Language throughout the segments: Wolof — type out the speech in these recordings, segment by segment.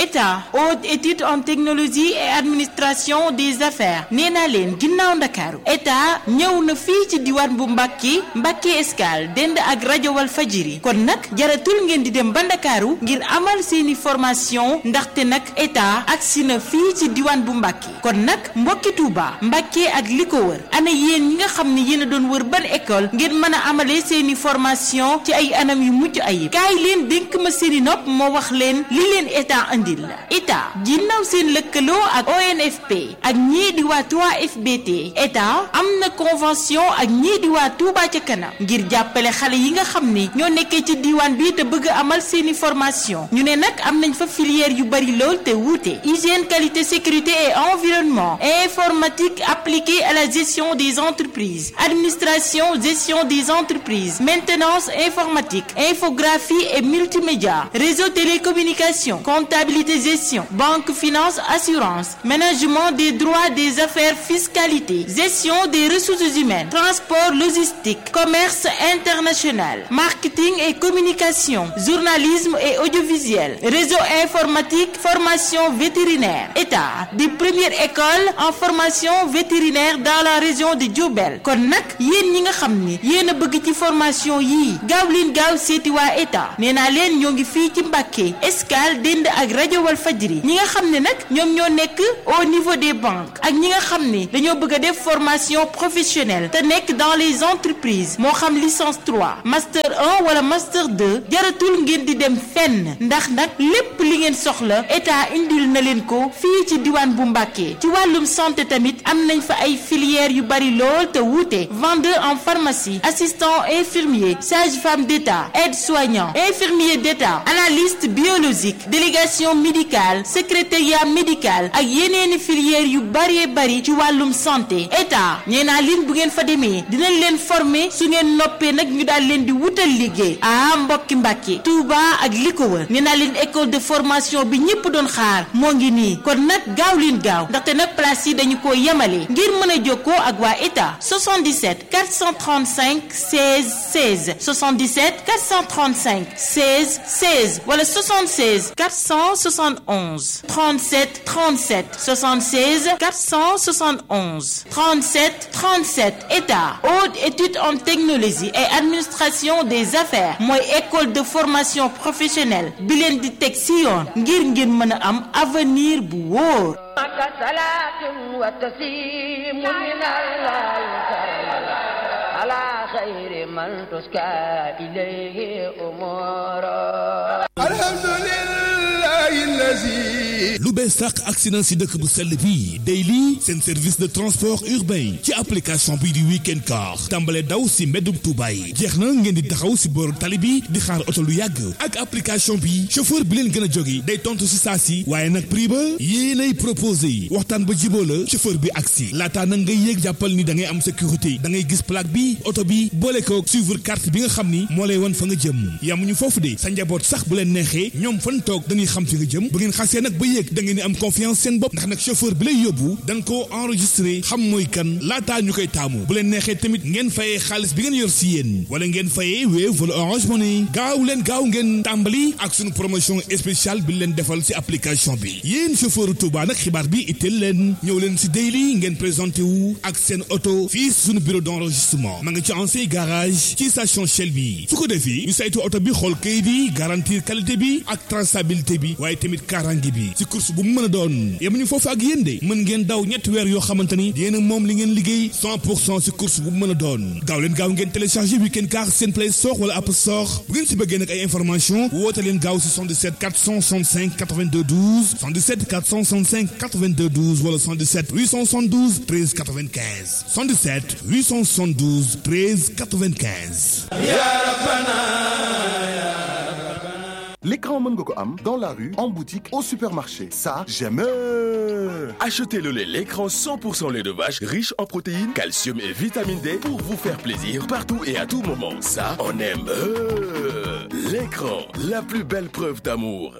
état haute étude en technologie et administration des affaires nee naa leen ginnaaw ndakaaru état ñëw na fii ci diwaan bu Mbàkke Mbàkke Escale dend ak rajo wal fajiri kon nag jaratul ngeen di dem ba ndakaaru ngir amal seeni formation ndaxte nag état agsi na fii ci diwaan bu Mbàkke kon nag mbokki Tuuba Mbàkke ak li ko wër ana yéen ñi nga xam ne yéen a doon wër ban école ngeen mën a amalee seeni formation ci ay anam yu mucc ayib kaay leen dénk ma seeni nopp moo wax leen li leen état andil la état ginnaaw seen lëkkaloo ak ONFP ak ñii di waa 3FBT état am na convention ak ñii di waa Touba ca kanam ngir jàppale xale yi nga xam ni ñoo nekkee ci diiwaan bi te bëgg amal seeni formation ñu ne nag am nañ fa filière yu bari lool te wuute hygiène qualité sécurité et environnement informatique appliquée à la gestion des entreprises administration gestion des entreprises maintenance informatique infographie et multimédia réseau télécommunication comptabilité gestion banque finance assurance management des droits des affaires fiscalité gestion des ressources humaines transport logistique commerce international marketing et communication journalisme et audiovisuel réseau informatique formation vétérinaire état des premières écoles en formation vétérinaire dans la région de Diourbel kon nag yéen ñi nga xam ni yéen a bëgg ci formation yii gaaw leen gaaw seeti waa état nee naa leen ñoo ngi fii ci Mbàkke Escale dend ak rajo wal fajri ñi nga xam ne nag ñoom ñoo nekk au niveau des banques ak ñi nga xam ne dañoo bëgg a def formation professionnelle te nekk dans les entreprises moo xam licence 3 master 1 wala master 2 jaratul ngeen di dem fenn ndax nag lépp li ngeen soxla état indil na leen ko fii ci diwaan bu Mbàkke ci wàllum santé tamit am nañ fa ay filières yu bari lool te wuute vendeur en pharmacie assistant infirmier sage-femme d'État aide-soignant infirmier d'État analyste biologique délégation médicale secrétariat médical ak yeneeni filières yu bari bari ci wàllum santé état nee naa leen bu ngeen fa demee dinañ leen former su ngeen noppee nag ñu daal leen di wutal liggéey ah mbokki Mbàkke Touba ak li ko wër nee naa leen école de formation bi ñëpp doon xaar moo ngi nii kon nag gaaw leen gaaw ndaxte nag place yi dañu ko yemale ngir mën a jokkoo ak waa état 77 435 16 16 77 435 16 16 wala 76 471 37 37 76 471 37 37 état haute étude en technologie et administration des affaires mooy école de formation professionnelle bi leen di teg si yoon ngir ngeen mën a am avenir bu wóor. على خير من تسكى إليه أمورا الحمد لله الذي lu bees sàq accident si dëkk bu sell bii Daily seen service de transport urbain ci application bii di weekend car tàmbale daw si mbeddum Tuuba yi jeex na ngeen di taxaw si booru tali bi di xaar oto lu yàgg ak application bi chauffeur bi leen gën a jóge day tontu si saa si waaye nag prix ba yéenay proposé yi waxtaan ba jiboo la chauffeur bi agsi laataa nag ngay yéeg jàppal ni da ngay am sécurité da ngay gis plaque bi oto bi boole ko suivre carte bi nga xam ni moo lay wan fa nga jëm yamuñu foofu de sa njaboot sax bu leen neexee ñoom fan toog dañuy xam fi nga jëm bu ngeen xasee nag ba yéeg da ngeen di am confiance seen bopp ndax nag chauffeur bi lay yóbbu dañ koo enregistré xam mooy kan laataa ñu koy taamu bu leen neexee tamit ngeen fayee xaalis bi ngeen yor si yéen wala ngeen fayee Wave wala Orange Money gaaw leen gaaw ngeen tàmbali ak suñu promotion spéciale bi leen defal si application bi yéen chauffeur Touba nag xibaar bi itteel leen ñëw leen si Daily ngeen présenté wu ak seen oto fii suñu bureau d' enregistrement ma nga ci ancien garage ci station Shell bi su ko defee ñu saytu oto bi xool kayit yi garantir qualité bi ak traçabilité bi waaye tamit kaaraange bi ci course bu mu mën a doon yemuñu foofu ak yéen de mën ngeen daw ñetti weer yoo xamante ni yéen a moom li ngeen liggéey 100 pour cent si course bu mu mën a doon gaaw leen gaaw ngeen téléchargé weekend car seen play store wala app store bu ngeen si bëggee nag ay information woote leen gaaw si 77 465 82 12 77 465 82 12 wala 77 872 13 95 77 872 13 95 L'écran mën nga ko am dans la rue, en boutique, au supermarché. Ça, j'aime. Achetez le lait l'écran 100% lait de vache riche en protéines, calcium et vitamine D pour vous faire plaisir partout et à tout moment. Ça, on aime. L'écran, la plus belle preuve d'amour.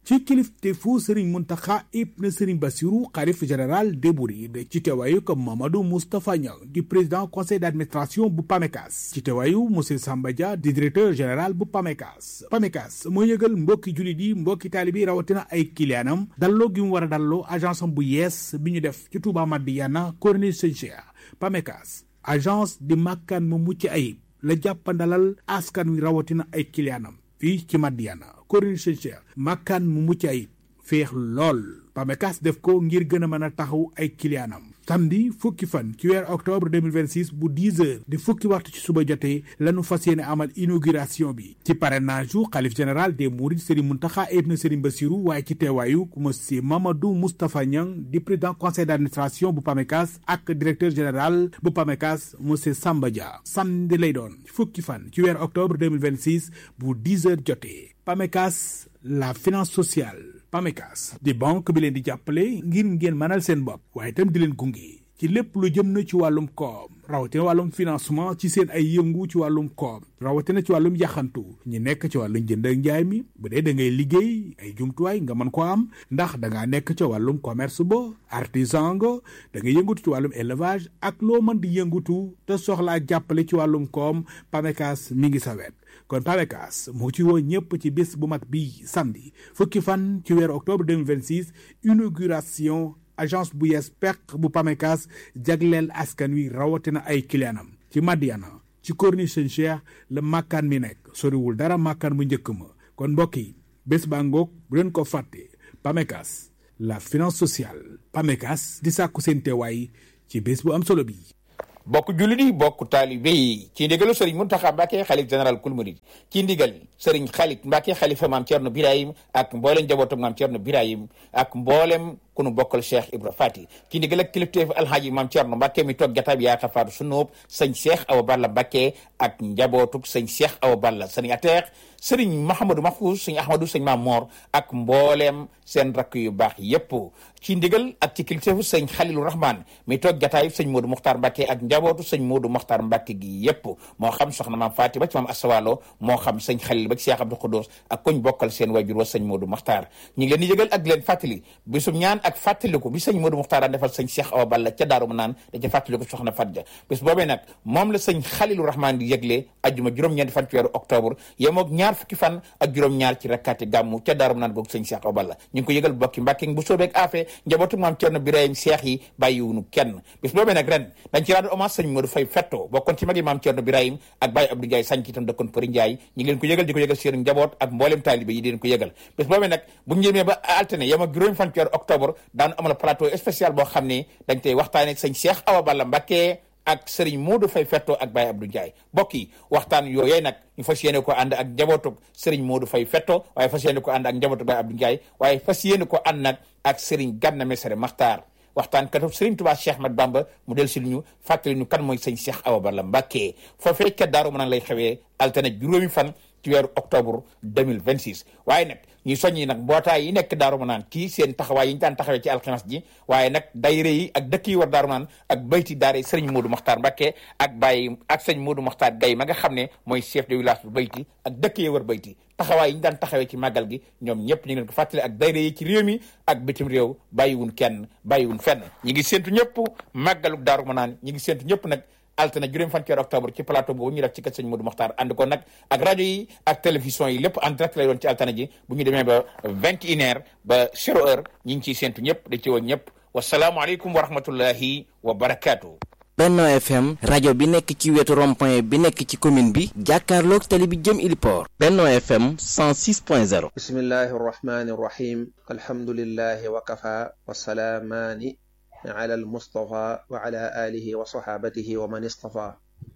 ci kilifteefu Serigne Mountakha ibn Serigne Bassirou xalif général des Mourides ci teewaayu ko Mamadou Moustapha Niang di président conseil d'administration bu PAMECAS ci teewaayu monsieur Samba Dia di directeur général bu PAMECAS PAMECAS moo yëgal mbokki jullit yi mbokki taalibi rawatina ay kiliyaanam dalloo gi mu war a dalloo agence am bu yees bi ñu def ci Touba Madiyana Corniche Sëñ Cheikh PAMECAS agence di màkkaan mu mucc ayib la jàppandalal askan wi rawatina ay kiliyaanam fii ci Madiyana Corniche Sëñ Cheikh màkkaan mu mucc ayib féex lool PAMECAS def ko ngir gën a mën a taxaw ay kiliyaanam samedi fukki fan ci weer octobre 2026 bu 10 heures di fukki waxtu ci suba jotee lañu fas yéene amal inauguration bi ci parrainage yu xalif général des mourides Serigne Mountakha ibn Serigne Bassirou waaye ci teewaayu monsieur Mamadou Moustapha Niang di président conseil d'administration bu PAMECAS ak directeur général bu PAMECAS monsieur Samba Dia samedi lay doon fukki fan ci weer octobre 2026 bu 10 heures jotee PAMECAS la finance sociale PAMECAS di banque bi leen di jàppale ngir ngeen mënal seen bopp waaye itam di leen gunge ci lépp lu jëm na ci wàllum koom rawatina wàllum financement ci seen ay yëngu ci wàllum koom rawatina ci wàllum yaxantu ñi nekk ci wàllum jënd ak njaay mi bu dee da ngay liggéey ay jumtuwaay nga mën ko am ndax da ngaa nekk ca wàllum commerce ba artisan nga da ngay yëngatu ci wàllum élevage ak loo mën di yëngatu te soxlaa jàppale ci wàllum koom PAMECAS mi ngi sa wet kon PAMECAS moo ci woo ñëpp ci bés bu mag bi samedi fukki fan ci weeru octobre 2026 inauguration agence bu yees peq bu PAMECAS jagleel askan wi rawatina ay kiliyaanam ci Madiana ci Corniche Sëñ Cheikh la màkkaan mi nekk soriwul dara màkkaan bu njëkk ma kon mbokk yi bés baa ngoog bu leen ko fàtte PAMECAS la finance sociale PAMECAS di sàkku seen teewaay ci bés bu am solo bi bokk jullit yi bokk taalibe yi ci ndigalu sëriñ Muntaxa Mbàkke xalif général kul murid ci ndigal sëriñ xalit Mbàkke xalifa maam Cerno Birahim ak mboolem njabootu maam Cerno Birahim ak mboolem ku nu bokkal Cheikh Ibra Fati ci ndigal ak kilifteef alhaaji maam Cerno Mbàkke mi toog jataab yaa xafaatu sunóob sëñ Cheikh Awa Balla Mbàkke ak njabootuk sëñ Cheikh Awa Balla sëriñ ateex sëriñ Mahamadou Mahfouz sëñ Ahmadou sëñ Maam Moor ak mbooleem seen rakk yu baax yépp ci ndigal ak ci kilifteefu sëñ Xalilu Rahman mi toog jataay sëñ Modou Mokhtar Mbàkke ak njabootu sëñ Modou Mokhtar Mbàkke gi yépp moo xam soxna maam Faati ba ci maam Asawalo moo xam sëñ Xalil ba ci Cheikh Abdou Khoudous ak koñ bokkal seen wajur wa sëñ Modou Mokhtar ñu ngi leen di yëgal ak leen fàttali bisum ñaan ak fàttaliku bi sëñ Modou Mokhtar daan defal sëñ Cheikh Awa Balla ca Daaru Manaan da ca fàttaliku soxna Fatja bis boobee nag moom la sëñ Xalilu Rahman di yëgle ajjuma juróom-ñeenti fan ci weeru octobre yemoog ñaar fukki fan ak juróom-ñaar ci rakkaati gàmmu ca Daaru Manaan googu sëñ Cheikh Awa Balla ñu ngi ko yëgal bokki Mbàkke bu soobeeg afee njabootu maam Cerno Birahim Cheikh yi bàyyiwunu kenn bis boobee nag ren dañ ci rendre hommage sëñ Modou Fay Fetto bokkoon ci magi maam Cerno Birahim ak Baye Abdou Ndiaye sànc itam dëkkoon Përi Ndiaye ñu ngi leen ko yëgal di ko yëgal seen njaboot ak mboolem taalibe yi di leen ko yëgal bis boobee nag bu ñu jëmee ba altine yem ak juróomi fan ci weeru octobre daanu amal plateau spécial boo xam ne dañ tey waxtaane sëñ Cheikh Awa Balla Mbàkke ak Serigne Modou Fay Fetto ak Baye Abdou Ndiaye mbokk yi waxtaan yooyee nag ñu fas yéene ko ànd ak njabootug Serigne Modou Fay Fetto waaye fas yéene ko ànd ak njabootug Baye Abdou Ndiaye waaye fas yéene ko ànd nag ak Serigne Ganna Messere Maxtaar waxtaan katu Serigne Touba Cheikh Ahmad Bamba mu del si ñu fàttali ñu kan mooy sëñ Cheikh Awa Balla Mbàkke foofee ca Daaru Manaan lay xewee altine juróomi fan ci weeru octobre 2026 waaye nag ñuy soññi nag mbootaay yi nekk Daaru Manaan ci seen taxawaay yi ñu daan taxawee ci alxames ji waaye nag dayre yi ak dëkk yi war Daaru Manaan ak bayti daare sëriñ Modou Mokhtar Mbacke ak Baye ak sëñ Modou Mokhtar Gaye ma nga xam ne mooy chef de village bu bayti ak dëkk yi war bayti taxawaay yi ñu daan taxawee ci màggal gi ñoom ñëpp ñu ngi leen ko fàttali ak dayre yi ci réew mi ak bitim réew bàyyiwun kenn bàyyiwun fenn ñi ngi séntu ñëpp màggalu Daaru Manaan ñi ngi séntu ñëpp nag altine juróom fan ci weeru octobre ci plateau boobu ñu def ci kër sëñ Modou Mokhtar ànd ko nag ak rajo yi ak télévision yi lépp en direct lay doon ci altine ji bu ñu demee ba vingt et une heure ba zéro heure ñi ngi ciy séntu ñëpp da ci woon ñëpp wasalaamualeykum wa rahmatullahi wa barakaatu. Benno FM rajo bi nekk ci wetu rond-point bi nekk ci commune bi jàkkaarloog tali bi jëm Iliport Benno FM 106.0 bismillahi arrahmani irrahim alhamdulillahi wa kafa wa salaamaani ala almustafa wa ala alihi wa saxaabatihi wa man istafa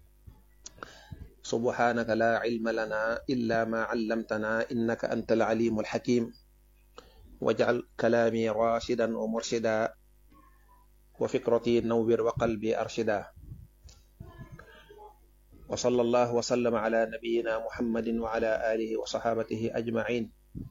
subhanaka la cilma lana illa ma callamtana innaka anta alcalimu alxakim wajcal kalaami rashidan wa murshida wa fikrati nawwir wa qalbi arshida wa sallallahu wa sallama ala nabiyina muhammadin wa ala alihi wa saxaabatihi ajmain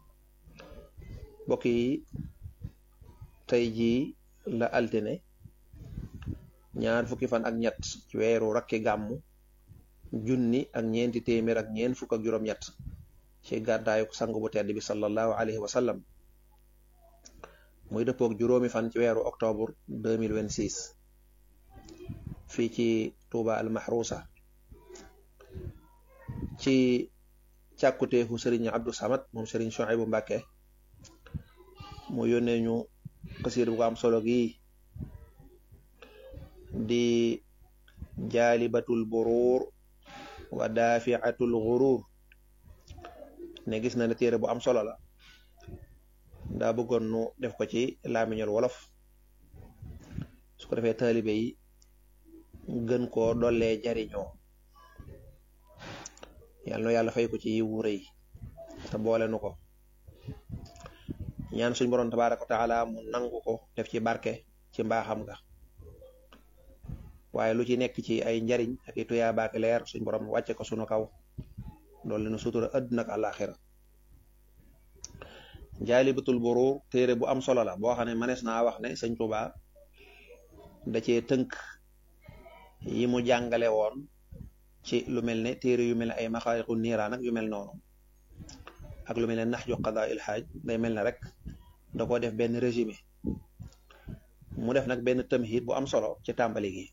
mbokk yi tey jii la altine ñaar fukki fan ak ñett ci weeru rakki gàmmu junni ak ñeenti téeméer ak ñeent fukk ak juróom-ñett ci gàddaayu sang bu tedd bi sallallahu alayhi wa sallam muy dëppook juróomi fan ci weeru octobre 2026 fii ci Touba al Mahrousa ci càkkuteefu sëriñ Abdou Samad moom sëriñ Chouaïbou Mbàkke mu yónnee ñu xasiir bu ko am solo gi di jaalibatul buruur wa daafiatul guruur ne gis na ne téere bu am solo la daa bëggoon nu def ko ci laamiñol wolof su ko defee taalibe yi gën koo dollee jariñoo yàlla na yàlla fay ko ci yiwu rëy te boole nu ko ñaan suñ boroom tabaaraka wa taala mu nangu ko def ci barke ci mbaaxam ga waaye lu ci nekk ci ay njariñ ak i tuyaa baak leer suñ borom wàcce ko sunu kaw doolu nu sutura àdduna ak àllaaxira jaalibatul buruur téere bu am solo la boo xam ne manees naa wax ne sëñ Tuubaa da cee tënk yi mu jàngale woon ci lu mel ne téere yu mel ne ay maxaariqu niiraan ak yu mel noonu ak lu mel ne nax ju qadaa il xaaj day mel ne rek da ko def benn résumé mu def nag benn tamhid bu am solo ci tàmbali gi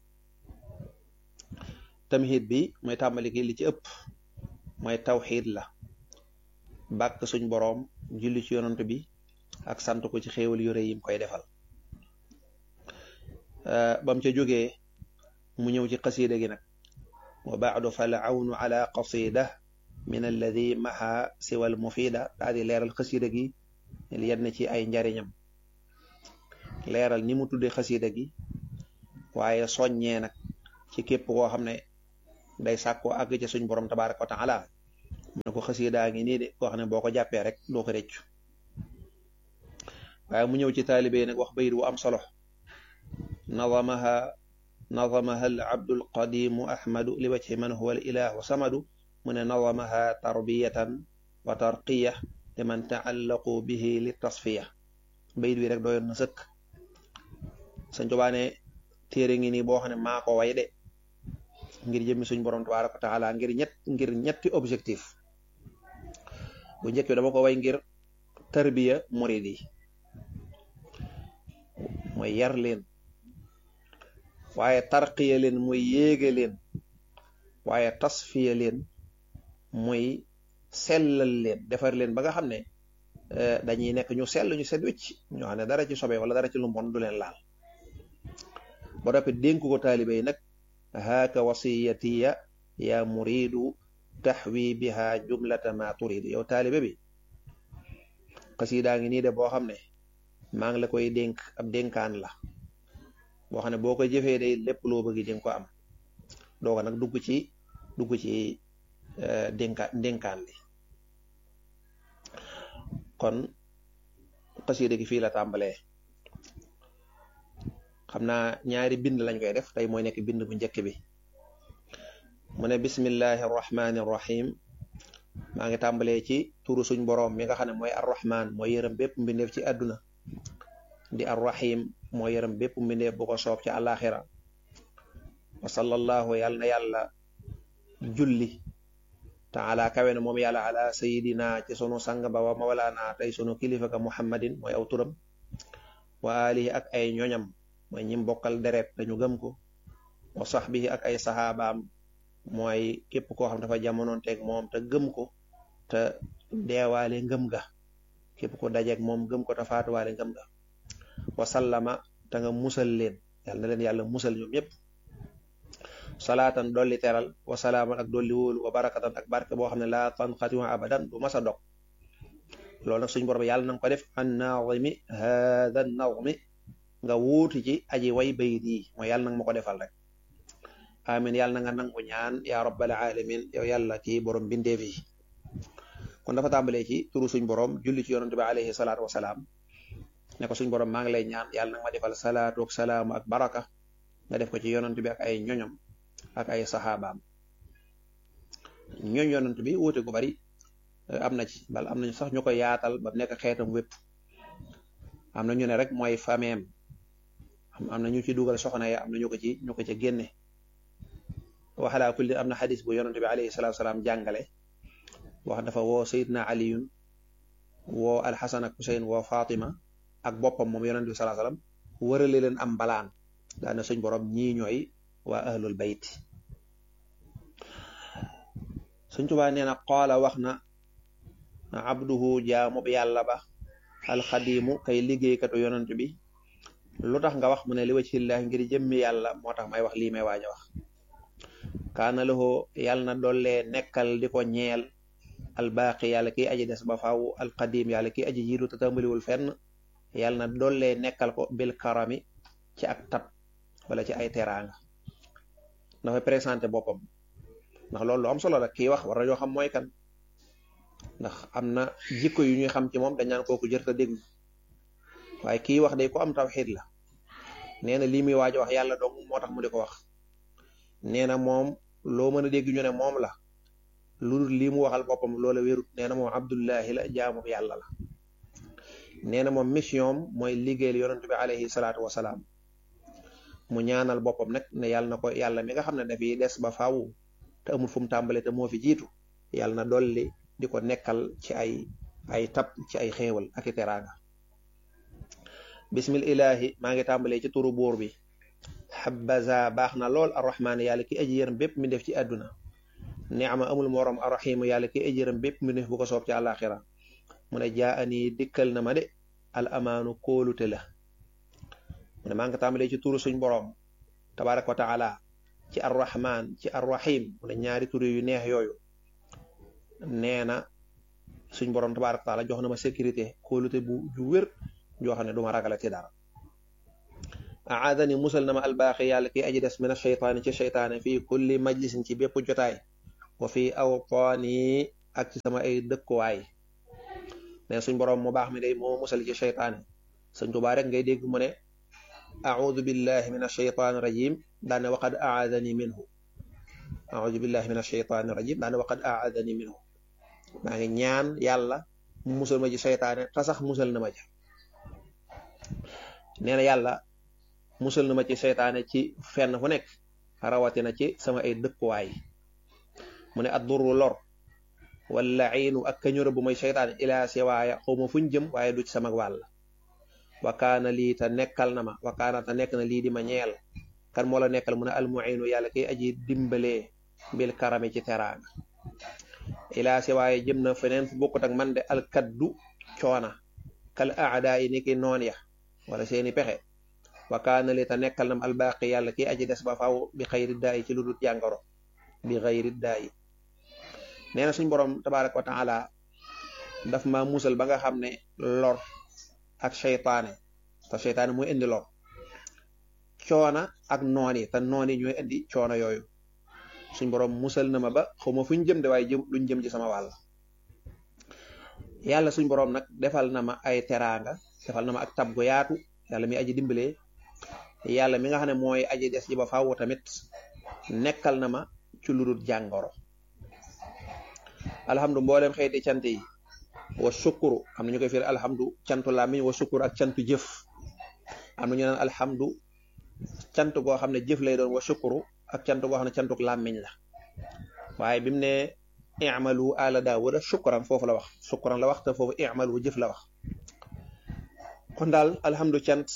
tamhid bi mooy tàmbali gi li ci ëpp mooy tawxiid la bàkk suñ boroom julli ci yonant bi ak sant ko ci xéewal yu rëy yim koy defal bam ca jógee mu ñëw ci qasida gi nag wa baadu fal awnu ala qasida min alladi maha siwal mufida daa di leeral xasida gi yenn ci ay njariñam leeral ni mu tudde xasida gi waaye soññee nag ci képp koo xam ne day sàkkoo àgg ci suñ borom tabaraka wa taala mu ne ko xasidaa ngi nii de koo xam ne boo ko jàppee rek doo ko rëccu waaye mu ñëw ci taalibe nag wax bayit wu am solo nadamaha nadamaha al abdul qadimu ahmadu li wajhi man huwa al ilahu samadu mu ne nadamaha tarbiyatan wa tarqiya liman taallaqu bihi li tasfiya bayit wi rek doyoon na sëkk Sëñ Tuubaa ne téere ngi nii boo xam ne maa ko way de ngir jëmmi suñ borom tabaaraka wa taala ngir ñett ngir ñetti objectif bu njëkk bi dama ko way ngir tarbiya murid yi mooy yar leen waaye tarqiya leen muy yéege leen waaye tasfiya leen muy sellal leen defar leen ba nga xam ne dañuy nekk ñu sell ñu set wicc ñoo xam ne dara ci sobe wala dara ci lu mbon du leen laal ba noppi dénk ko taalibe yi nag haaka wasiyatiya ya muridu taxwi biha jumlata ma turidu yow taalibe bi xasidaa ngi nii de boo xam ne maa ngi la koy dénk ab dénkaan la boo xam ne boo ko jëfee day lépp loo bëgg di nga ko am dooga nag dugg ci dugg ci dénka dénkaan li kon xasida gi fii la tàmbalee xam naa ñaari bind lañ koy def tey mooy nekk bind bu njëkk bi mu ne bismillahi arrahmani arrahim maa ngi tàmbalee ci turu suñ boroom mi nga xam ne mooy arrahman mooy yërëm bépp mbindeef ci àdduna di arrahim mooy yërëm bépp mbindeef bu ko soob ci àllaaxira wa sallallahu yàlla na yàlla julli taala kawe na moom yàlla ala sayidina ci sunu sang ba wa mawlaana tey sunu kilifa ka muhammadin mooy aw turam wa alihi ak ay ñoñam mooy ñim bokkal deret dañu gëm ko wa sahbihi ak ay saxaabaam mooy képp koo xam dafa jamonoonteeg moom te gëm ko te deewaale ngëm ga képp ko dajeeg moom gëm ko te faatuwaale ngëm ga wa sallama te nga musal leen yàlla na leen yàlla musal ñoom ñëpp salaatan dolli teral wa salaaman ak dolli wóolu wa barakatan ak barke boo xam ne laa tanqati abadan du masa dog loolu nag suñ borom yàlla nanga ko def an naazimi hada nazmi nga wuuti ci aji way bayit yi mooy yàlla nanga ma ko defal rek amin yàlla na nga nangu ñaan ya rabbal alamin yow yàlla kii borom bindeef yi kon dafa tàmbalee ci turu suñ borom julli ci yonante bi alayhi salaatu wasalaam ne ko suñ borom maa ngi lay ñaan yàlla nanga ma defal salaatu ak salaamu ak baraka nga def ko ci yonante bi ak ay ñoñom ak ay saxaabaam ñooñ yonant bi wuute gu bari am na ci bal am nañu sax ñu ko yaatal ba nekk xeetam wépp am na ñu ne rek mooy fameem am na ñu ci dugal soxna ya am na ñu ko ci ñu ko ci génne waxalaa kulli am na xadis bu yonante bi alayhi salaatu salaam jàngale wax dafa woo sayidna aliyun woo alxasan ak huseyn woo fatima ak boppam moom yonent bi salaa salaam wërale leen am mbalaan daana suñ borom ñii ñooy waa ahlul bayt suñ tubaa nee na qaala wax na abduhu jaamub yàlla ba alxadimu kay liggéeykatu yonent bi lu tax nga wax mu ne li wajhillaahi ngir jëmmi yàlla moo tax may wax lii may waaj a wax kaana lahu yàlla na dollee nekkal di ko ñeel albaaqi yàlla kiy aji des ba faaw alqadim yàlla kiy aji jiitu te tàmbaliwul fenn yàlla na dollee nekkal ko bil karami ci ak tab wala ci ay teraanga dafay présenté boppam ndax loolu lu am solo la kii wax war nañoo xam mooy kan ndax am na jikko yu ñuy xam ci moom dañ naan kooku jërta déglu waaye kii wax day ko am tawxiid la nee na lii muy waaj wax yàlla dong moo tax mu di ko wax nee na moom loo mën a dégg ñu ne moom la lu dul lii mu waxal boppam loola wérut nee na moom abdullahi la jaamu yàlla la nee na moom mission mooy liggéeyal yonent bi alayhi salaatu wasalaam mu ñaanal boppam nag ne yàlla na ko yàlla mi nga xam ne dafiy des ba faaw te amul fu mu tàmbale te moo fi jiitu yàlla na dolli di ko nekkal ci ay ay tab ci ay xéewal ak i teraanga bismil ilahi maa ngi tàmbalee ci turu buur bi xabaza baax na lool arrahmaan yàlla ki aji yërëm bépp mi def ci àdduna neama amul morom arrahimu yàlla ki aji yërëm bépp mi def bu ko soob ci àllaaxira mu ne jaa ani dikkal na ma de al amaanu kóolute la mu ne maa ngi tàmbalee ci turu suñ boroom tabaraka wa taala ci arrahman ci arrahim mu ne ñaari turu yu neex yooyu nee na suñ boroom tabaraka wa taala jox na ma sécurité kóolute bu ju wér joo xam ne du ma ragala ci dara aadani musal na ma albaaxi yàlla ki aji des mina sheytaani ci sheytaane fii kulli majlisin ci bépp jotaay wa fii awtaani ak ci sama ay dëkkuwaay ne suñ boroom mu baax mi day moo musal ci sheytaane sëñ Tuubaa rek ngay dégg mu ne audu billahi min asheytaani rajim daane waqad aadani minhu audu billahi min asheytaani rajim daane waqad aadani minhu maa ngi ñaan yàlla mu musal ma ci sheytaane te sax musal na ma ci nee na yàlla musal na ma ci seytaane ci fenn fu nekk rawatina ci sama ay dëkkuwaay mu ne adduru lor wala iinu ak kañura bu may seytaane ilaa siwaaya xawma fuñ jëm waaye du ci sama wàll wakaana lii te nekkal na ma wakaana te nekk na lii di ma ñeel kan moo la nekkal mu ne almuinu yàlla kiy aji dimbalee bil karami ci teraanga ilaa siwaaya jëm na feneen fu bokkut ak man de alkaddu coona kal aadaa yi ni ki noon ya wala seeni pexe wakaana li ta nekkal nam albaqi yàlla ki aji des ba faw bi xayri daayi ci lu dul jàngoro bi xayri daayi nee na suñ boroom tabaraka wa taala daf ma musal ba nga xam ne lor ak seytaane te seytaane mooy indi lor coona ak noon yi te noon yi ñooy indi coono yooyu suñ boroom musal na ma ba xawma fuñ jëm de waaye jëm luñ jëm ci sama wàll yàlla suñ boroom nag defal na ma ay teraanga defal na ma ak tab gu yaatu yàlla mi aji dimbalee yàlla mi nga xam ne mooy aji des ji ba faaw tamit nekkal na ma ci lu dul jàngoro alhamdu mboolem xeeti cant yi wa sukuru am na ñu koy firi alhamdu cantu làmmiñ wa sukuru ak cantu jëf am na ñu naan alhamdu cant goo xam ne jëf lay doon wa sukuru ak cant goo xam ne cantuk làmmiñ la waaye bi mu ne i'malu ala daawuda shukran foofu la wax shukran la wax te foofu i'malu jëf la wax kon daal alhamdu cant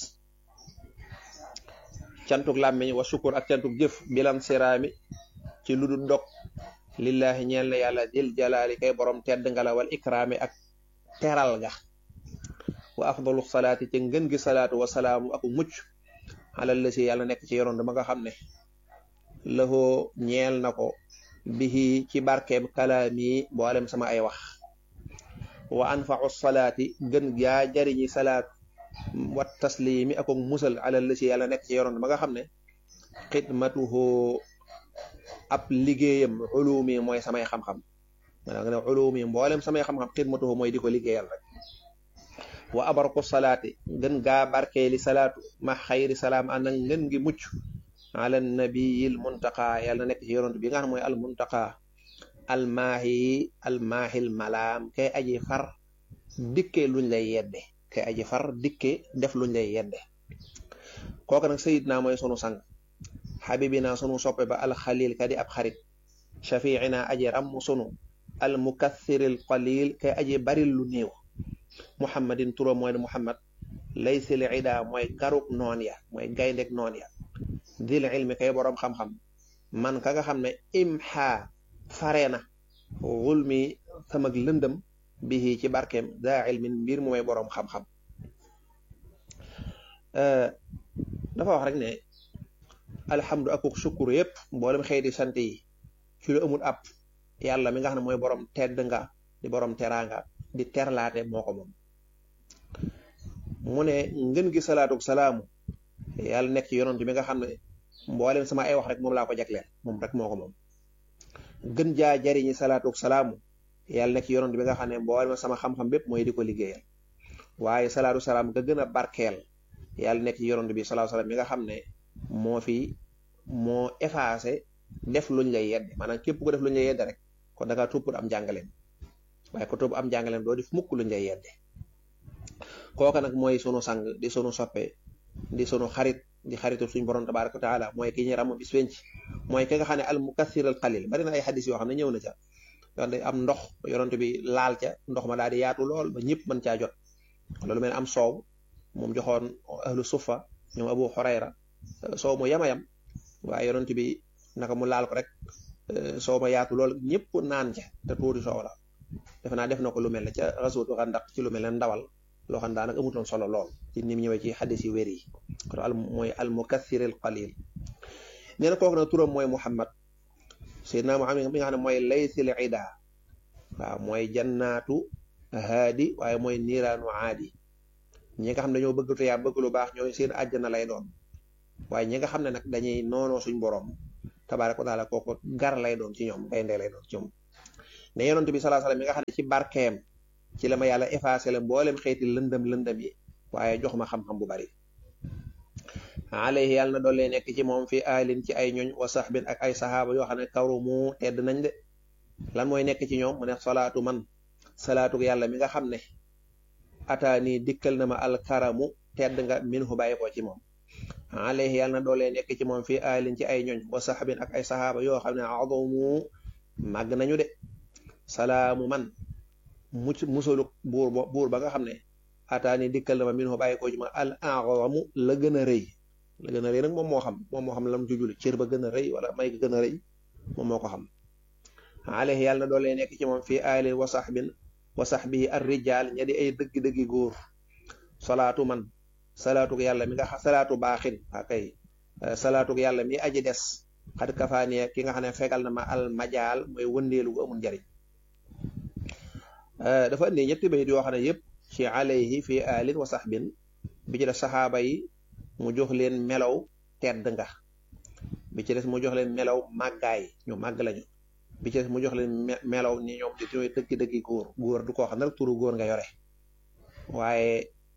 cantuk làmmiñ wa shukur ak cantuk jëf bilam siraami ci lu dul dog lillahi ñeel na yàlla dil jalaali kay borom tedd nga la wal ikraami ak teral ga wa afdalu salaati ci ngën gi salaatu wa salaamu ak mucc alal la si yàlla nekk ci yoroon dama nga xam ne lëxoo ñeel na ko bihi ci barkeem kalaami boolem sama ay wax wa anfau salaati gën gaa jariñi salaat wa taslimi ak musal alal la si yàlla nekk ci yoroon ma nga xam ne xidmatuhu ab liggéeyam ulumi mooy samay xam-xam maanaam nga ne ulumi mboolem samay xam-xam xidmatuhu mooy di ko liggéeyal rek wa abarku salaati gën gaa barkeeli salaatu ma xayri salaam ànd ak ngën gi mucc ala nabiyil muntaqa yàlla nekk ci yonent bi nga xam mooy al muntaqa almaahi almaahil malaam kay aji far dikke luñ lay yedde kay aji far dikke def luñ lay yedde kooku nag sayidna mooy sunu sang xabibina sunu soppe ba alxalil kadi ab xarit shafiina aji ram sunu al mukathiril qalil kay aji baril lu néew muhammadin turam mooy ne muhammad laysil ida mooy garuk noon ya mooy gayndeg noon ya dil ilmi kay boroom xam-xam man ka nga xam ne imha fare na xulmi samag lëndëm bihi ci barkeem daa ilmin mbir mu may boroom xam-xam dafa wax rek ne alhamdu akuk sukkur yépp mboolem xëyti sant yi ci lu amul ab yàlla mi nga xam ne mooy borom tedd nga di borom teraanga di terlaate moo ko moom mu ne ngën gi salaatuk salaamu yàlla nekk ci yonent bi nga xam ne mboolem sama ay wax rek moom laa ko jagleel moom rek moo ko moom gën jaa jariñi salaatuk salaamu yàlla nekk ci yonent bi nga xam ne mboolem sama xam-xam bépp mooy di ko liggéeyal waaye salaatu salaam ga gën a barkeel yàlla nekk ci yonent bi salaatu salaam mi nga xam ne moo fi moo effacé def luñ lay yedde maanaam képp ko def luñ lay yedde rek kon da ngaa toppul am jàngaleem waaye ko topp am jàngaleem doo def mukk luñ lay yedde kooka nag mooy sunu sang di sunu soppe di sunu xarit di xaritu suñ borom tabaraka wa taala mooy ki ñu ram bis penc mooy ki nga xam ne al mukathir al qalil bari na ay xadis yoo xam ne ñëw na ca yoon day am ndox yonent bi laal ca ndox ma daal di yaatu lool ba ñëpp mën caa jot loolu mel am soow moom joxoon ahlu suffa ñoom abu xurayra soow mu yama yam waaye yonent bi naka mu laal ko rek soow ma yaatu lool ñëpp naan ca te tuuti soow la defe naa def na ko lu mel ne ca rasootu xandax ci lu mel ne ndawal loo xam daanaka amutoon solo lool ci ni mu ñëwee ci xadis yi wér yi kon al mooy al mukathir al qalil nee na kooku nag turam mooy muhammad seydina muhammad mi nga xam ne mooy laysil ida waaw mooy jannaatu haadi waaye mooy niiraanu aadi ñi nga xam ne dañoo bëgg tuyaa bëgg lu baax ñooy seen àjjana lay doon waaye ñi nga xam ne nag dañuy noonoo suñ borom tabaaraka wa taala kooku gar lay doon ci ñoom gaynde lay doon ci ñoom ne yonent bi salaa salaam mi nga xam ne ci barkeem ci la ma yàlla effacé la mboolem xeeti lëndëm lëndëm yi waaye jox ma xam-xam bu bari alayhi yàlla na doole nekk ci moom fi aalin ci ay ñoñ wa saxbin ak ay saxaaba yoo xam ne karu mu tedd nañ de lan mooy nekk ci ñoom mu ne salaatu man salaatu yàlla mi nga xam ne ataani dikkal na ma alkaramu tedd nga min hu bàyyi ko ci moom alayhi yàlla na doole nekk ci moom fi aalin ci ay ñoñ wa saxbin ak ay saxaaba yoo xam ne adumu màgg nañu de salaamu man mucc musalu buur buur ba nga xam ne ataani dikkal na ma min hu bàyyi ko ci moom al a'zamu la gën a rëy la gën a rëy nag moom moo xam moom moo xam lam jujul cër ba gën a rëy wala may ga gën a rëy moom moo ko xam alayhi yàlla na doole nekk ci moom fii aalin wa saxbin wa saxbihi ar rijal ña di ay dëgg-dëggi góor salaatu man salaatu yàlla mi nga xam salaatu baaxin akay salaatu yàlla mi aji des xat kafaaniya ki nga xam ne fegal na ma al majaal mooy wëndeelu gu amul njariñ dafa indi ñetti bayit yoo xam ne yëpp ci alayhi fi alin wa saxbin bi ci def saxaaba yi mu jox leen melaw tedd nga bi ci des mu jox leen melaw màggaay ñu màgg lañu bi ci des mu jox leen melaw ni ñoom di ñooy dëgg-dëggi góor góor du koo xam ne rek turu góor nga yore waaye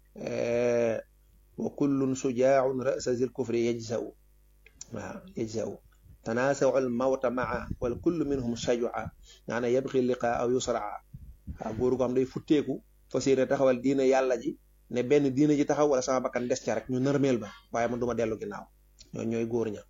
wa kullun sujaaun rasa zil kufri yajzau waaw yajzau tanaasaw al mawta maa wal kullu minhum shajua nga ne yabxi liqa aw yusraa waaw góor goo xam day futteeku fas yéene taxawal diina yàlla ji ne benn diina ji taxaw wala sama bakkan des ca rek ñu nërmeel ba waaye man duma dellu ginnaaw ñoo ñooy góor ña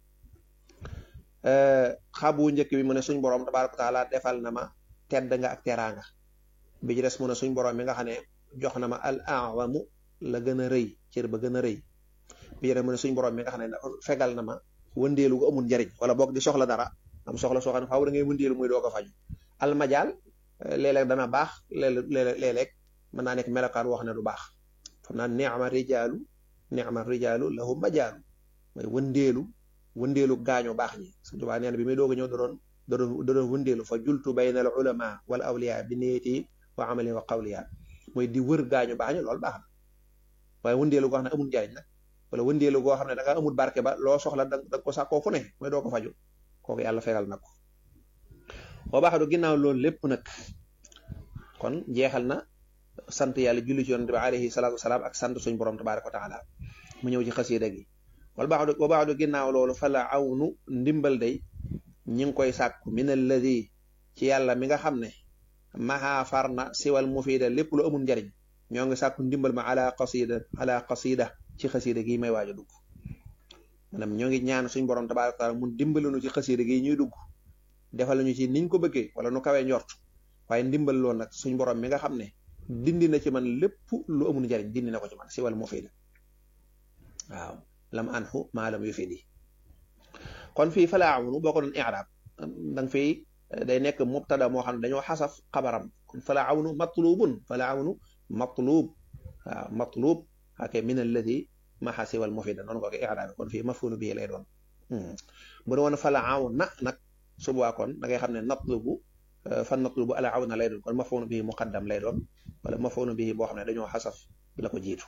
xabu njëkk bi mu ne suñ borom tabaaraka taala defal na ma tedd nga ak teraanga bi ci des mu ne suñ borom mi nga xam ne jox na ma al awamu la gën a rëy cër ba gën a rëy bi ci des mu ne suñ borom mi nga xam ne fegal na ma wëndeelu gu amul njariñ wala boog di soxla dara am soxla soo xam ne faaw da ngay wëndeelu muy doo ko faju almajaal léeg-léeg dana baax léeg-léeg léeg-léeg mën naa nekk melokaan wax ne du baax xam naa neema rijaalu neema rijaalu lahum majaalu mooy wëndeelu wëndeelu gaañu baax ñi Sëñ Tuubaa nee na bi muy doog a ñëw da doon da doon da doon wëndeelu fa jultu bayna al ulama wal awliya bi niyati wa amali wa qawliya mooy di wër gaañu baax ñi loolu baax na waaye wëndeelu goo xam ne amul njariñ nag wala wëndeelu goo xam ne da nga amul barke ba loo soxla da nga ko sàkkoo fu ne mooy doo ko faju kooku yàlla fegal na ko boo baax du ginnaaw loolu lépp nag kon jeexal na sant yàlla julli ci yonent bi alayhi salaatu wasalaam ak sant suñ borom tabaraka wa taala mu ñëw ci xasiida gi wal baax du boo baax du ginnaaw loolu fa la awnu ndimbal day ñi ngi koy sàkku min alladi ci yàlla mi nga xam ne maxaa far na siwal mufiida lépp lu amul njariñ ñoo ngi sàkku ndimbal ma ala qasida ala qasida ci xasiida gi may waaj a dugg maanaam ñoo ngi ñaan suñ borom tabaraka wa taala mun dimbalinu ci xasiida gi ñuy dugg defal ñu ci niñ ko bëggee wala nu kawee njort waaye ndimbal loolu nag suñ borom mi nga xam ne dindi na ci man lépp lu amul njariñ dindi na ko ci man si wàllu moo fay la waaw lam anhu maa lam yufidi kon fii falaa awnu boo ko doon i'raab danga fii day nekk mubtada moo xam ne dañoo xasaf xabaram kon falaa awnu matlubun falaa awnu matlub waaw matlub ake min alladi maxa siwal mufida noonu ko ko i'raab kon fii mafulu bii lay doon bu ne woon falaa awna nag subaa kon da ngay xam ne natlubu fan natlubu ala awna lay doon kon mafulu bii muqaddam lay doon wala mafulu bii boo xam ne dañoo xasaf la ko jiitu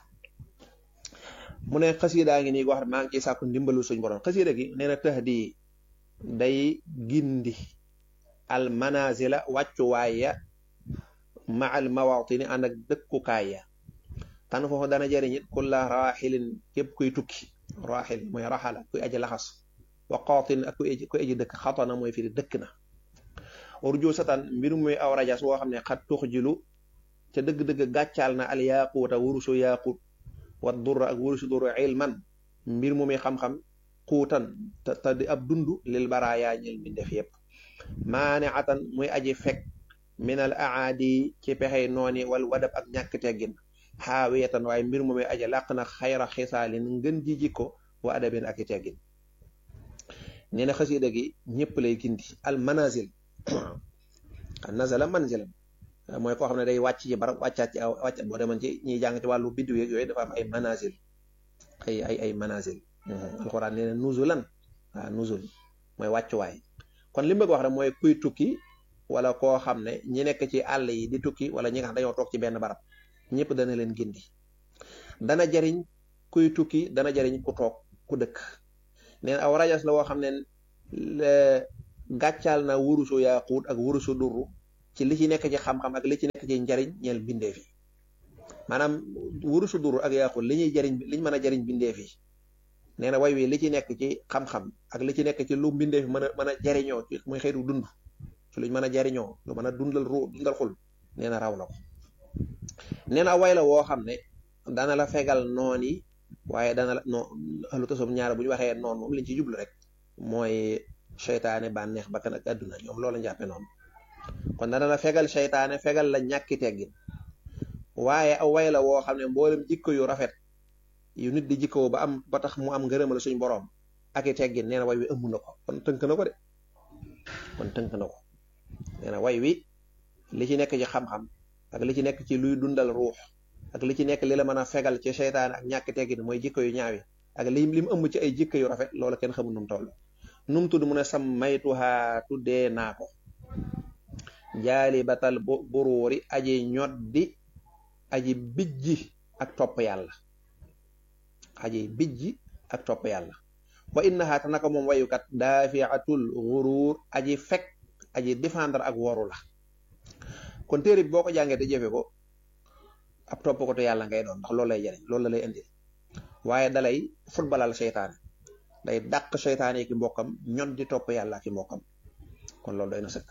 mu ne xasiidaa ngi nii goo xam ne maa ngi ciy sàkku ndimbalu suñ borom xasiida gi nee na tax di day gindi al manazila wàccuwaay ya ma al mawatini ànd ak dëkkukaay ya tan foofu dana jëriñ it kulla raaxilin képp kuy tukki raaxil mooy raxala kuy aji laxas wa qaatin ak kuy aji kuy aji dëkk xatana mooy firi dëkk na urju satan mbirum muy aw rajas woo xam ne xat tux jilu ca dëgg-dëgg gàccaal na al yaaquuta wurusu yaaqut wa durra ak wurusu durra ilman mbir mu muy xam-xam xuutan te te di ab dund lil baraaya ñel mi def yépp maane atan muy aji fekk minal aadi ci pexey nooni wal wadab ak ñàkk teggin xaawiyatan waaye mbir mu muy aji làq na xayra xisaalin ngën ji jikko wa adabin ak i teggin nee na xasiida gi ñëpp lay gindi al manazil nazala manzilan mooy koo xam ne day wàcc ci barab wàccaat ci aw wàcc boo demoon ci ñiy jàng ci wàllu biddiw yeeg yooyu dafa am ay manazil ay ay ay manazil alxuraan nee na nuzulan waaw nuzul mooy wàccuwaay kon li mu bëgg wax rek mooy kuy tukki wala koo xam ne ñi nekk ci àll yi di tukki wala ñi nga xam dañoo toog ci benn barab ñëpp dana leen gindi dana jariñ kuy tukki dana jariñ ku toog ku dëkk neen aw rajas la woo xam ne gàccaal na wurusu yaaquut ak wurusu durru ci li ci nekk ci xam-xam ak li ci nekk ci njariñ ñeel bindeef yi maanaam wurusu durru ak yaaquut li ñuy jariñ liñ mën a jariñ bindeef yi nee na way wi li ci nekk ci xam-xam ak li ci nekk ci lu bindeef yi mën a mën a jariñoo ci muy xeetu dund ci luñ mën a jariñoo lu mën a dundal ru dundal xul nee na raw na ko nee na way la woo xam ne dana la fegal noon yi waaye dana la non lu tasoom ñaar bu ñu waxee noonu moom liñ ci jublu rek mooy seytaane bànneex bakkan ak àdduna ñoom loolu la jàppe noonu kon dana la fegal seytaane fegal la ñàkki teggin waaye aw way la woo xam ne mboolem jikko yu rafet yu nit di jikkoo ba am ba tax mu am ngërëmal suñ boroom ak i teggin nee na way wi ëmb na ko kon tënk na ko de kon tënk na ko nee na way wi li ci nekk ci xam-xam ak li ci nekk ci luy dundal ruux ak li ci nekk li la mën a fegal ci seytaane ak ñàkki teggin mooy jikko yu ñaawi ak li li mu ëmb ci ay jikko yu rafet loolu kenn xamul nu mu toll nu mu tudd mu ne sam maytuhaa tuddee naa ko jaali batal buruuri aji ñoddi aji bijji ak topp yàlla aji bijji ak topp yàlla wa innaha te naka moom wayukat daafiatul xuruur aji fekk aji défendre ak woru la kon téere bi boo ko jàngee te jëfe ko ab topp ko te yàlla ngay doon ndax loolu lay jariñ loolu la lay indi waaye dalay futbalal seytaane day dàq seytaane ki mbokkam ñod di topp yàlla ki mbokkam kon loolu doy na sëkk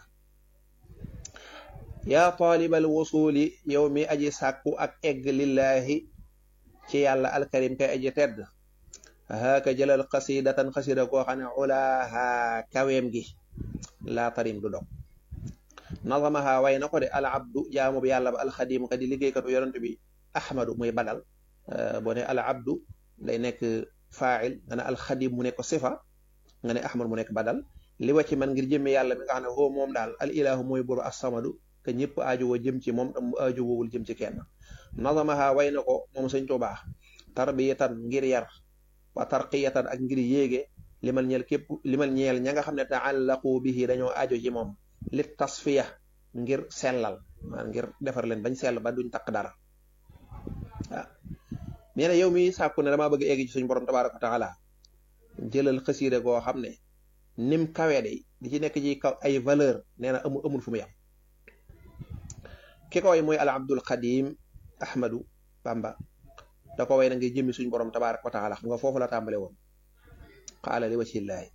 yaa taalibal wusuli yow mi aji sàkku ak egg lillaahi ci yàlla alkarim kay aji tedd haaka jëlal xasidatan xasida koo xam ne ulaaha kaweem gi laa tarim du dog nazamaha way na ko de al abdu jaamu bi yàlla ba alxadimu ka di liggéeykatu yonent bi ahmadu muy badal boo ne al abdu day nekk fail nga ne alxadim mu nekk sifa nga ne ahmad mu nekk badal li wàcc man ngir jëmme yàlla mi nga xam ne hoo moom daal al ilahu mooy buru assamadu te ñëpp aajowoo jëm ci moom tam aajowoowul jëm ci kenn nazamaha way na ko moom sëñ Tuubaa tarbiyatan ngir yar wa tarqiyatan ak ngir yéege limal ñeel képp limal ñeel ña nga xam ne taallaqu bihi dañoo aajo ci moom li tasfiya ngir sellal maanaam ngir defar leen bañ sell ba duñ takk dara waaw nee na yow mi sàkku ne damaa bëgg egg ci suñu borom tabaaraka wa taala jëlal xasiida goo xam ne nim kawe de di ci nekk ci kaw ay valeur nee na amul amul fu mu yam ki ko way mooy al abdul xadim ahmadu bamba da ko way na ngay jëmmi suñu borom tabaaraka wa taala xam nga foofu la tàmbale woon qaala li wajhillaahi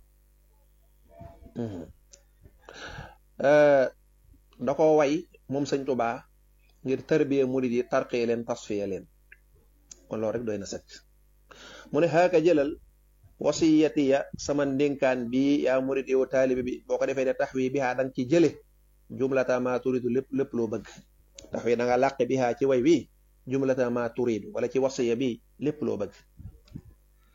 da ko way moom sëñ Tuubaa ngir tarbiya murid yi tarqiya leen tasfiya leen kon loolu rek doy na sëkk mu ne xaaka jëlal wasiyatiya sama ndénkaan bi yaa murid yow taalibi bi boo ko defee de tax wi bi xaa danga ci jële jumlata ma turidu lépp lépp loo bëgg tax wi da nga làqe bi xaa ci way wi jumlata ma turidu wala ci wasiya bi lépp loo bëgg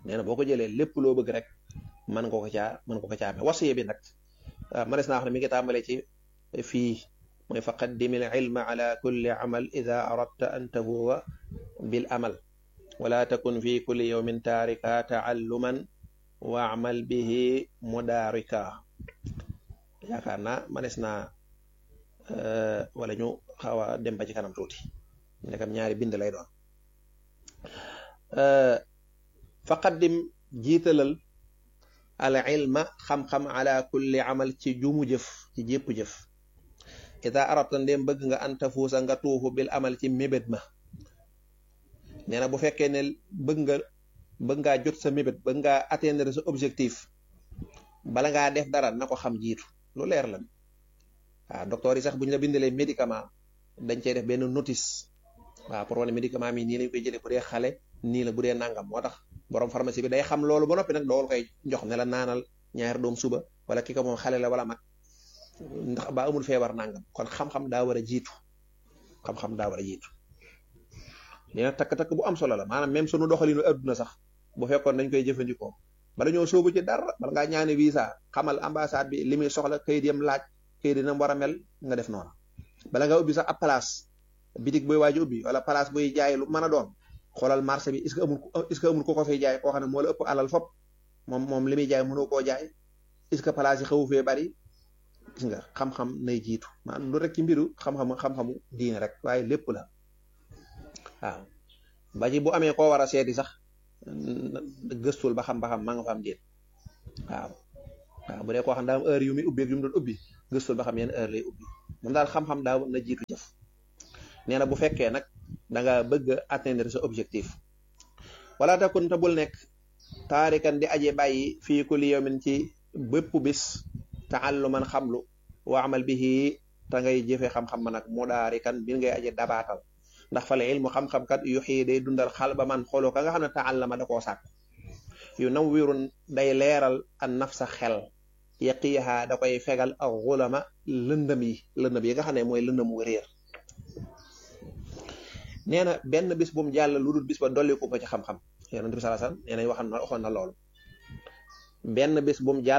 nee na boo ko jëlee lépp loo bëgg rek mën nga ko caa mën nga ko caa amee wasiya bi nag manes naa wax ne mi ngi tàmbalee ci fii mooy fa qaddimil ilma ala kulli amal ida aradta an tafuwa bil amal wala takun fi kulli yawmin taarika taalluman wa amal bihi mudaarika yaakaar naa manes naa wala ñu xaw a dem ba ci kanam tuuti nekkam ñaari bind lay doon fa qaddim jiitalal al ilma xam-xam ala kulli amal ci jumu jëf ci jépp jëf ida arabta ndéem bëgg nga anta fuusa nga tuufu bil amal ci mébét ma nee na bu fekkee ne bëgg nga bëgg ngaa jot sa mébét bëgg ngaa atteindre sa objectif bala ngaa def dara na ko xam jiitu lu leer la waaw docteur yi sax bu ñu la bindalee médicament dañ cey def benn notice waaw pour wane médicament mi nii lañ koy jëlee bu dee xale nii la bu dee nangam moo tax borom pharmacie bi day xam loolu ba noppi nag dool koy jox ne la naanal ñaari doom suba wala ki ko moom xale la wala mag ndax ba amul feebar nangam kon xam-xam daa war a jiitu xam-xam daa war a jiitu dina takk-takk bu am solo la maanaam même sunu doxalinu adduna sax bu fekkoon dañ koy jëfandikoo bala ñoo sóobu ci dara bala ngaa ñaane visa xamal ambassade bi li muy soxla kayit yam laaj kayit dina war a mel nga def noonu bala nga ubbi sax ab place bitig booy waaju ubbi wala place buy jaay lu mën a doon xoolal marché bi est-ce que amul est-ce que amul ku ko fay jaay koo xam ne moo la ëpp alal fop moom moom li muy jaay mënoo koo jaay est-ce que place yi xawu fee bari gis nga xam-xam nay jiitu maanaam lu rek ci mbiru xam-xam xam-xamu diine rek waaye lépp la waaw ba ci bu amee koo war a seeti sax gëstul ba xam ba xam maa nga fa am déet waaw waaw bu dee koo xam daa am heure yu muy ubbi ak yu mu doon ubbi gëstul ba xam yenn heure lay ubbi moom daal xam-xam daa na jiitu jëf nee na bu fekkee nag da nga bëgg a atteindre sa objectif wala takun te bul nekk taarikan di aje bàyyi fii kulli yawmin ci bépp bis taalluman xamlu wa amal bihi te ngay jëfe xam-xam ma nag mu daarikan bi ngay aje dabaatal ndax fale ilmu xam-xam kat yu xii day dundal xal ba man xooloo ka nga xam ne taallama da koo sàkk yu nawwirun day leeral an nafsa xel yaqiiha da koy fegal ak xulama lëndëm yi lëndëm yi nga xam ne mooy lëndëmu réer nee na benn bis bu mu jàll lu dul bis ba dolli ko ci xam-xam yonent bi sallallahu alayhi wasallam nee na waxoon na waxoon na loolu benn bis bu mu jàll